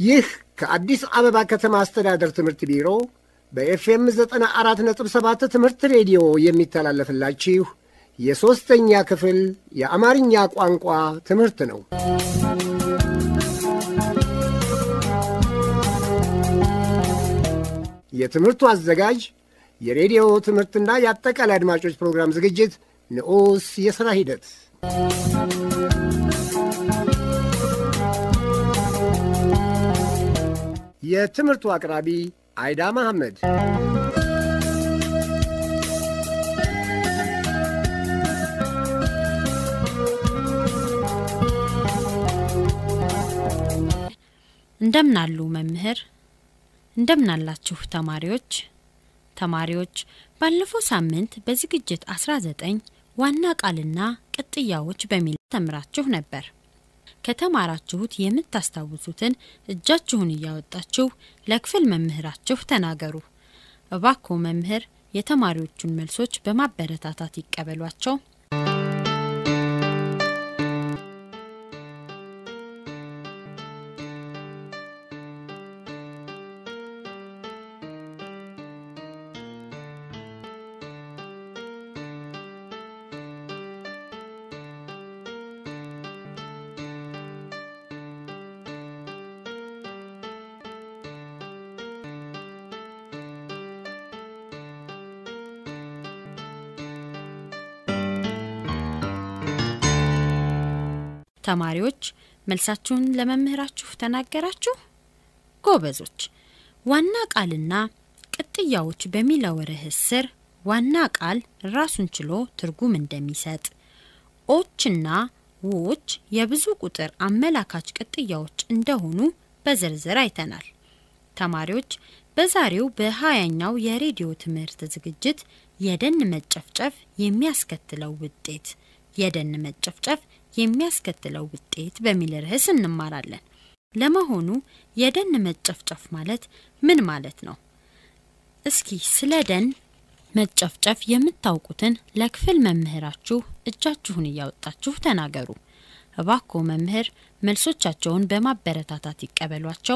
ይህ ከአዲስ አበባ ከተማ አስተዳደር ትምህርት ቢሮ በኤፍኤም 94.7 ትምህርት ሬዲዮ የሚተላለፍላችሁ የሦስተኛ ክፍል የአማርኛ ቋንቋ ትምህርት ነው። የትምህርቱ አዘጋጅ የሬዲዮ ትምህርትና የአጠቃላይ አድማጮች ፕሮግራም ዝግጅት ንዑስ የሥራ ሂደት የትምህርቱ አቅራቢ አይዳ መሐመድ። እንደምናሉ መምህር፣ እንደምናላችሁ ተማሪዎች። ተማሪዎች ባለፈው ሳምንት በዝግጅት 19 ዋና ቃልና ቅጥያዎች በሚል ተምራችሁ ነበር። ከተማራችሁት የምታስታውሱትን እጃችሁን እያወጣችሁ ለክፍል መምህራችሁ ተናገሩ። እባክዎ መምህር የተማሪዎቹን መልሶች በማበረታታት ይቀበሏቸው። ተማሪዎች መልሳችሁን ለመምህራችሁ ተናገራችሁ? ጎበዞች። ዋና ቃልና ቅጥያዎች በሚለው ርዕስ ስር ዋና ቃል ራሱን ችሎ ትርጉም እንደሚሰጥ፣ ኦችና ዎች የብዙ ቁጥር አመላካች ቅጥያዎች እንደሆኑ በዝርዝር አይተናል። ተማሪዎች በዛሬው በሀያኛው የሬዲዮ ትምህርት ዝግጅት የደን መጨፍጨፍ የሚያስከትለው ውጤት የደን መጨፍጨፍ የሚያስከትለው ውጤት በሚል ርዕስ እንማራለን። ለመሆኑ የደን መጨፍጨፍ ማለት ምን ማለት ነው? እስኪ ስለ ደን መጨፍጨፍ የምታውቁትን ለክፍል መምህራችሁ እጃችሁን እያወጣችሁ ተናገሩ። እባክዎ መምህር መልሶቻቸውን በማበረታታት ይቀበሏቸው።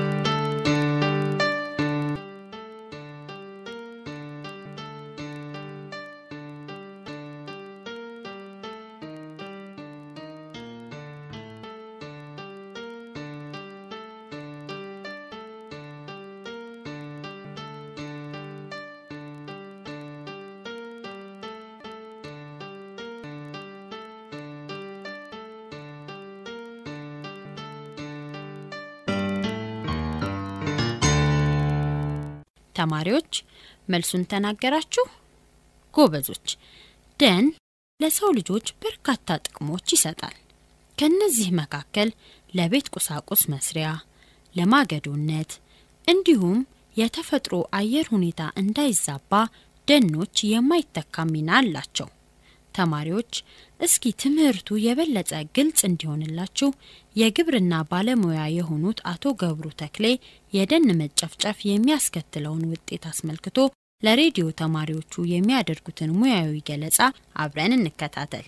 ተማሪዎች መልሱን ተናገራችሁ? ጎበዞች። ደን ለሰው ልጆች በርካታ ጥቅሞች ይሰጣል። ከነዚህ መካከል ለቤት ቁሳቁስ መስሪያ፣ ለማገዶነት እንዲሁም የተፈጥሮ አየር ሁኔታ እንዳይዛባ ደኖች የማይተካ ሚና አላቸው። ተማሪዎች እስኪ ትምህርቱ የበለጠ ግልጽ እንዲሆንላችሁ የግብርና ባለሙያ የሆኑት አቶ ገብሩ ተክሌ የደን መጨፍጨፍ የሚያስከትለውን ውጤት አስመልክቶ ለሬዲዮ ተማሪዎቹ የሚያደርጉትን ሙያዊ ገለጻ አብረን እንከታተል።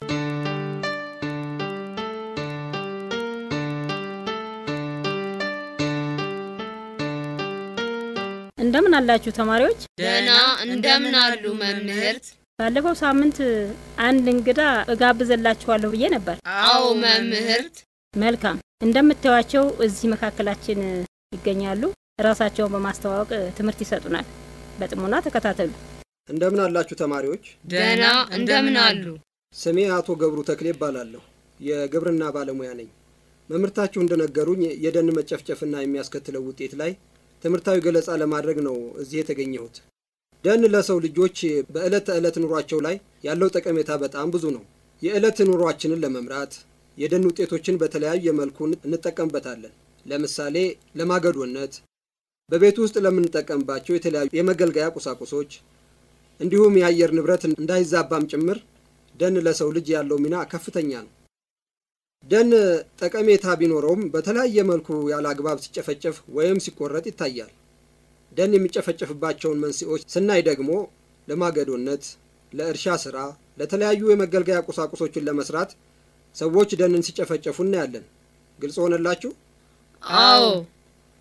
እንደምን አላችሁ ተማሪዎች? ደህና እንደምን አሉ መምህርት? ባለፈው ሳምንት አንድ እንግዳ እጋብዘላችኋለሁ ብዬ ነበር። አዎ መምህርት። መልካም። እንደምታዩቸው እዚህ መካከላችን ይገኛሉ። ራሳቸውን በማስተዋወቅ ትምህርት ይሰጡናል። በጥሞና ተከታተሉ። እንደምን አላችሁ ተማሪዎች? ደህና እንደምን አሉ? ስሜ አቶ ገብሩ ተክሌ ይባላለሁ። የግብርና ባለሙያ ነኝ። መምህርታችሁ እንደነገሩኝ የደን መጨፍጨፍና የሚያስከትለው ውጤት ላይ ትምህርታዊ ገለጻ ለማድረግ ነው እዚህ የተገኘሁት። ደን ለሰው ልጆች በዕለት ተዕለት ኑሯቸው ላይ ያለው ጠቀሜታ በጣም ብዙ ነው። የዕለት ኑሯችንን ለመምራት የደን ውጤቶችን በተለያየ መልኩ እንጠቀምበታለን። ለምሳሌ ለማገዶነት፣ በቤት ውስጥ ለምንጠቀምባቸው የተለያዩ የመገልገያ ቁሳቁሶች እንዲሁም የአየር ንብረት እንዳይዛባም ጭምር ደን ለሰው ልጅ ያለው ሚና ከፍተኛ ነው። ደን ጠቀሜታ ቢኖረውም በተለያየ መልኩ ያለ አግባብ ሲጨፈጨፍ ወይም ሲቆረጥ ይታያል። ደን የሚጨፈጨፍባቸውን መንስኤዎች ስናይ ደግሞ ለማገዶነት፣ ለእርሻ ስራ፣ ለተለያዩ የመገልገያ ቁሳቁሶችን ለመስራት ሰዎች ደንን ሲጨፈጨፉ እናያለን። ግልጽ ሆነላችሁ? አዎ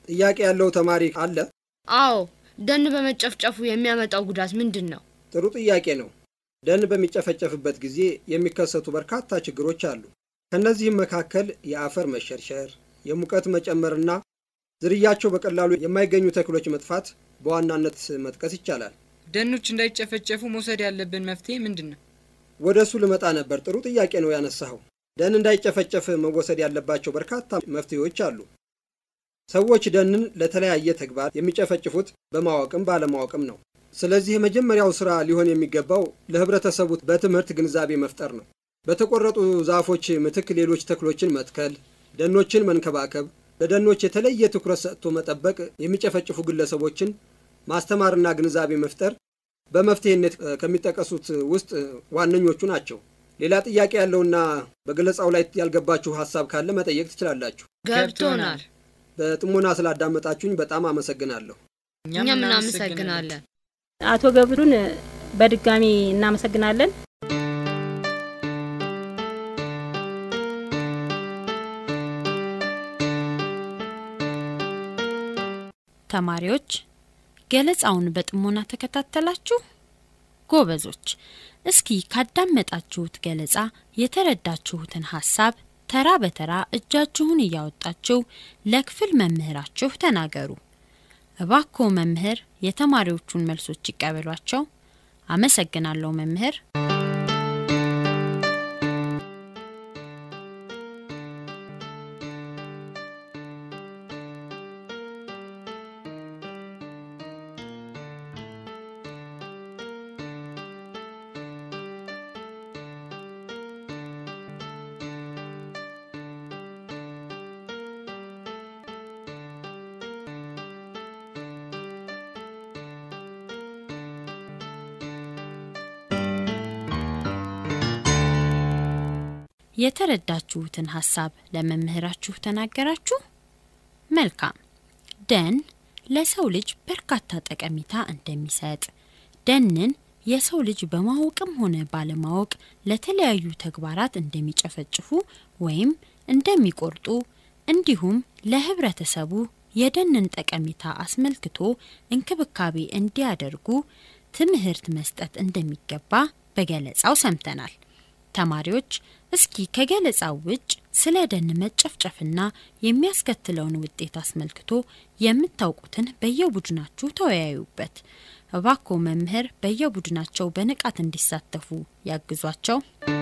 ጥያቄ ያለው ተማሪ አለ? አዎ፣ ደን በመጨፍጨፉ የሚያመጣው ጉዳት ምንድን ነው? ጥሩ ጥያቄ ነው። ደን በሚጨፈጨፍበት ጊዜ የሚከሰቱ በርካታ ችግሮች አሉ። ከእነዚህም መካከል የአፈር መሸርሸር፣ የሙቀት መጨመርና ዝርያቸው በቀላሉ የማይገኙ ተክሎች መጥፋት በዋናነት መጥቀስ ይቻላል። ደኖች እንዳይጨፈጨፉ መውሰድ ያለብን መፍትሄ ምንድን ነው? ወደ እሱ ልመጣ ነበር። ጥሩ ጥያቄ ነው ያነሳኸው። ደን እንዳይጨፈጨፍ መወሰድ ያለባቸው በርካታ መፍትሄዎች አሉ። ሰዎች ደንን ለተለያየ ተግባር የሚጨፈጭፉት በማወቅም ባለማወቅም ነው። ስለዚህ የመጀመሪያው ስራ ሊሆን የሚገባው ለህብረተሰቡ በትምህርት ግንዛቤ መፍጠር ነው። በተቆረጡ ዛፎች ምትክ ሌሎች ተክሎችን መትከል፣ ደኖችን መንከባከብ፣ ለደኖች የተለየ ትኩረት ሰጥቶ መጠበቅ፣ የሚጨፈጭፉ ግለሰቦችን ማስተማርና ግንዛቤ መፍጠር በመፍትሄነት ከሚጠቀሱት ውስጥ ዋነኞቹ ናቸው። ሌላ ጥያቄ ያለውና በገለጻው ላይ ያልገባችሁ ሀሳብ ካለ መጠየቅ ትችላላችሁ። ገብቶናል። በጥሞና ስላዳመጣችሁኝ በጣም አመሰግናለሁ። እኛም እናመሰግናለን። አቶ ገብሩን በድጋሚ እናመሰግናለን። ተማሪዎች ገለጻውን በጥሞና ተከታተላችሁ? ጎበዞች፣ እስኪ ካዳመጣችሁት ገለጻ የተረዳችሁትን ሀሳብ ተራ በተራ እጃችሁን እያወጣችሁ ለክፍል መምህራችሁ ተናገሩ። እባክዎ መምህር የተማሪዎቹን መልሶች ይቀበሏቸው። አመሰግናለሁ መምህር። የተረዳችሁትን ሀሳብ ለመምህራችሁ ተናገራችሁ? መልካም። ደን ለሰው ልጅ በርካታ ጠቀሜታ እንደሚሰጥ፣ ደንን የሰው ልጅ በማወቅም ሆነ ባለማወቅ ለተለያዩ ተግባራት እንደሚጨፈጭፉ ወይም እንደሚቆርጡ እንዲሁም ለህብረተሰቡ የደንን ጠቀሜታ አስመልክቶ እንክብካቤ እንዲያደርጉ ትምህርት መስጠት እንደሚገባ በገለጻው ሰምተናል። ተማሪዎች እስኪ ከገለጻው ውጭ ስለ ደን መጨፍጨፍና የሚያስከትለውን ውጤት አስመልክቶ የምታውቁትን በየቡድናችሁ ተወያዩበት። እባክዎ መምህር በየቡድናቸው በንቃት እንዲሳተፉ ያግዟቸው።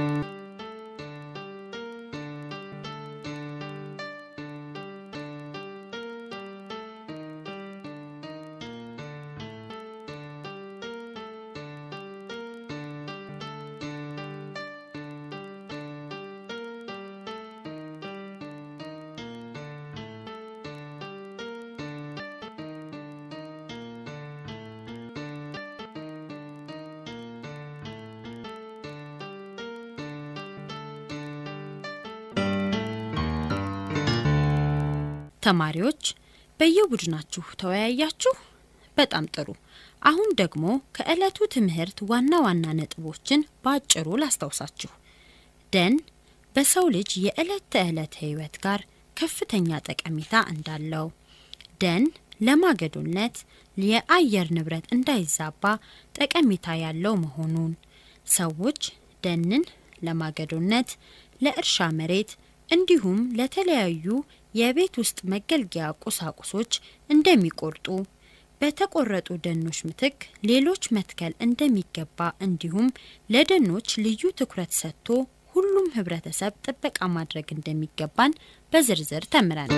ተማሪዎች በየቡድናችሁ ተወያያችሁ? በጣም ጥሩ። አሁን ደግሞ ከዕለቱ ትምህርት ዋና ዋና ነጥቦችን በአጭሩ ላስታውሳችሁ። ደን በሰው ልጅ የዕለት ተዕለት ሕይወት ጋር ከፍተኛ ጠቀሜታ እንዳለው፣ ደን ለማገዶነት የአየር ንብረት እንዳይዛባ ጠቀሜታ ያለው መሆኑን፣ ሰዎች ደንን ለማገዶነት፣ ለእርሻ መሬት እንዲሁም ለተለያዩ የቤት ውስጥ መገልገያ ቁሳቁሶች እንደሚቆርጡ በተቆረጡ ደኖች ምትክ ሌሎች መትከል እንደሚገባ እንዲሁም ለደኖች ልዩ ትኩረት ሰጥቶ ሁሉም ህብረተሰብ ጥበቃ ማድረግ እንደሚገባን በዝርዝር ተምረናል።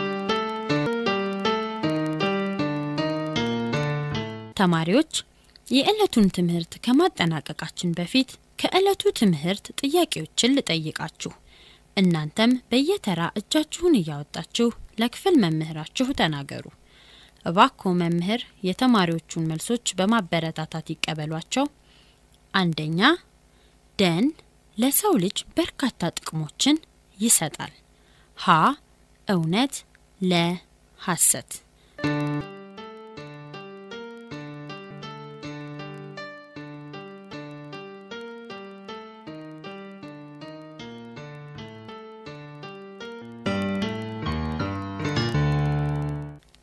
ተማሪዎች የዕለቱን ትምህርት ከማጠናቀቃችን በፊት ከዕለቱ ትምህርት ጥያቄዎችን ልጠይቃችሁ። እናንተም በየተራ እጃችሁን እያወጣችሁ ለክፍል መምህራችሁ ተናገሩ። እባክዎ መምህር የተማሪዎቹን መልሶች በማበረታታት ይቀበሏቸው። አንደኛ፣ ደን ለሰው ልጅ በርካታ ጥቅሞችን ይሰጣል። ሀ እውነት፣ ለ ሐሰት።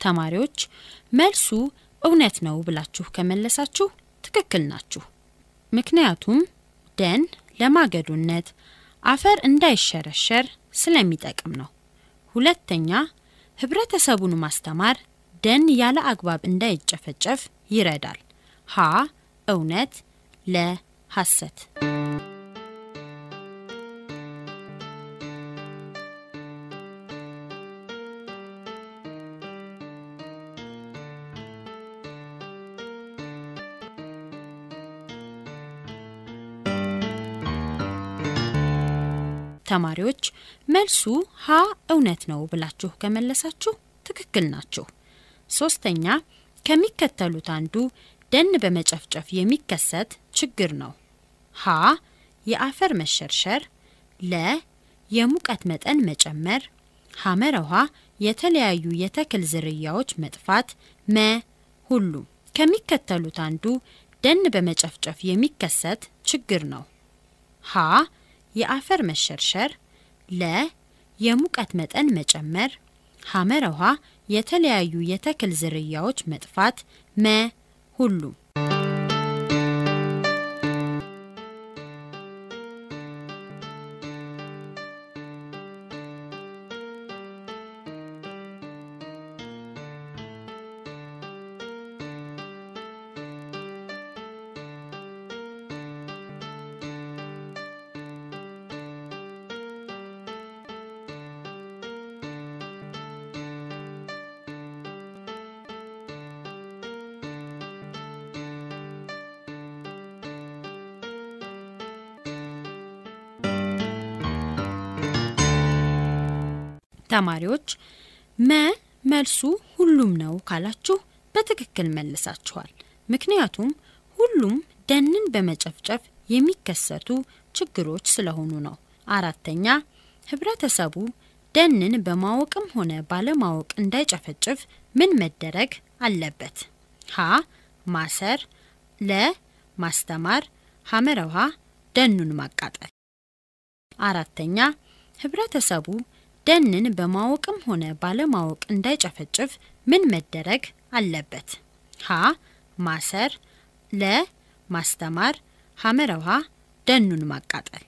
ተማሪዎች መልሱ እውነት ነው ብላችሁ ከመለሳችሁ ትክክል ናችሁ። ምክንያቱም ደን ለማገዶነት አፈር እንዳይሸረሸር ስለሚጠቅም ነው። ሁለተኛ ህብረተሰቡን ማስተማር ደን ያለ አግባብ እንዳይጨፈጨፍ ይረዳል። ሀ እውነት፣ ለ ሐሰት። ተማሪዎች መልሱ ሀ እውነት ነው ብላችሁ ከመለሳችሁ ትክክል ናችሁ። ሶስተኛ ከሚከተሉት አንዱ ደን በመጨፍጨፍ የሚከሰት ችግር ነው። ሀ የአፈር መሸርሸር፣ ለ የሙቀት መጠን መጨመር፣ ሐመረ ውሃ የተለያዩ የተክል ዝርያዎች መጥፋት፣ መ ሁሉም። ከሚከተሉት አንዱ ደን በመጨፍጨፍ የሚከሰት ችግር ነው። ሀ የአፈር መሸርሸር፣ ለ የሙቀት መጠን መጨመር፣ ሐመረ ውሃ የተለያዩ የተክል ዝርያዎች መጥፋት፣ መ ሁሉም። ተማሪዎች መ መልሱ ሁሉም ነው ካላችሁ በትክክል መልሳችኋል። ምክንያቱም ሁሉም ደንን በመጨፍጨፍ የሚከሰቱ ችግሮች ስለሆኑ ነው። አራተኛ ህብረተሰቡ ደንን በማወቅም ሆነ ባለማወቅ እንዳይጨፈጭፍ ምን መደረግ አለበት? ሀ ማሰር፣ ለ ማስተማር፣ ሐመረ ውሃ ደኑን ማቃጠል። አራተኛ ህብረተሰቡ ደንን በማወቅም ሆነ ባለማወቅ እንዳይጨፈጭፍ ምን መደረግ አለበት? ሀ ማሰር፣ ለ ማስተማር፣ ሐመረ ውሃ ደኑን ማቃጠል።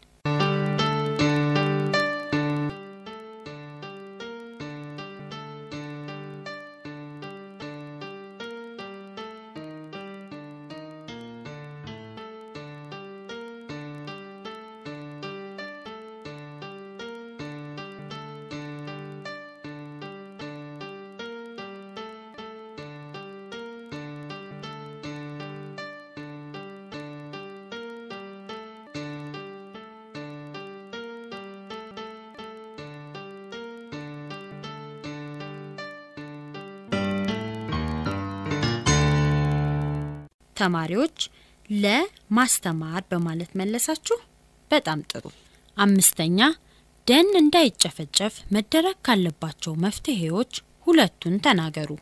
ተማሪዎች ለማስተማር በማለት መለሳችሁ። በጣም ጥሩ። አምስተኛ ደን እንዳይጨፈጨፍ መደረግ ካለባቸው መፍትሄዎች ሁለቱን ተናገሩ።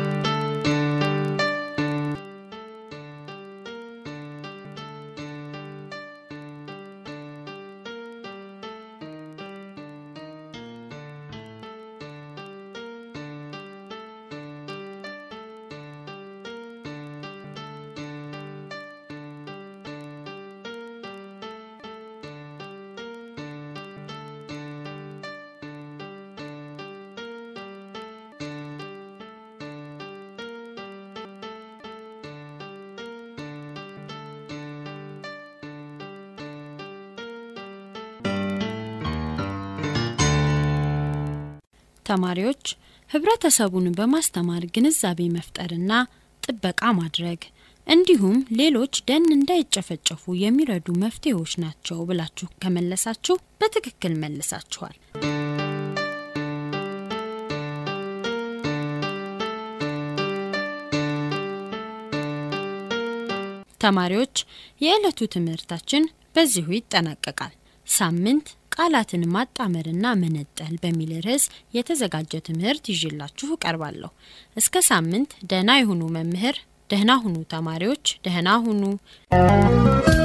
ተማሪዎች ህብረተሰቡን በማስተማር ግንዛቤ መፍጠርና ጥበቃ ማድረግ እንዲሁም ሌሎች ደን እንዳይጨፈጨፉ የሚረዱ መፍትሄዎች ናቸው ብላችሁ ከመለሳችሁ በትክክል መልሳችኋል። ተማሪዎች የዕለቱ ትምህርታችን በዚሁ ይጠናቀቃል። ሳምንት ቃላትን ማጣመርና መነጠል በሚል ርዕስ የተዘጋጀ ትምህርት ይዤላችሁ እቀርባለሁ። እስከ ሳምንት ደህና የሁኑ መምህር፣ ደህና ሁኑ ተማሪዎች፣ ደህና ሁኑ።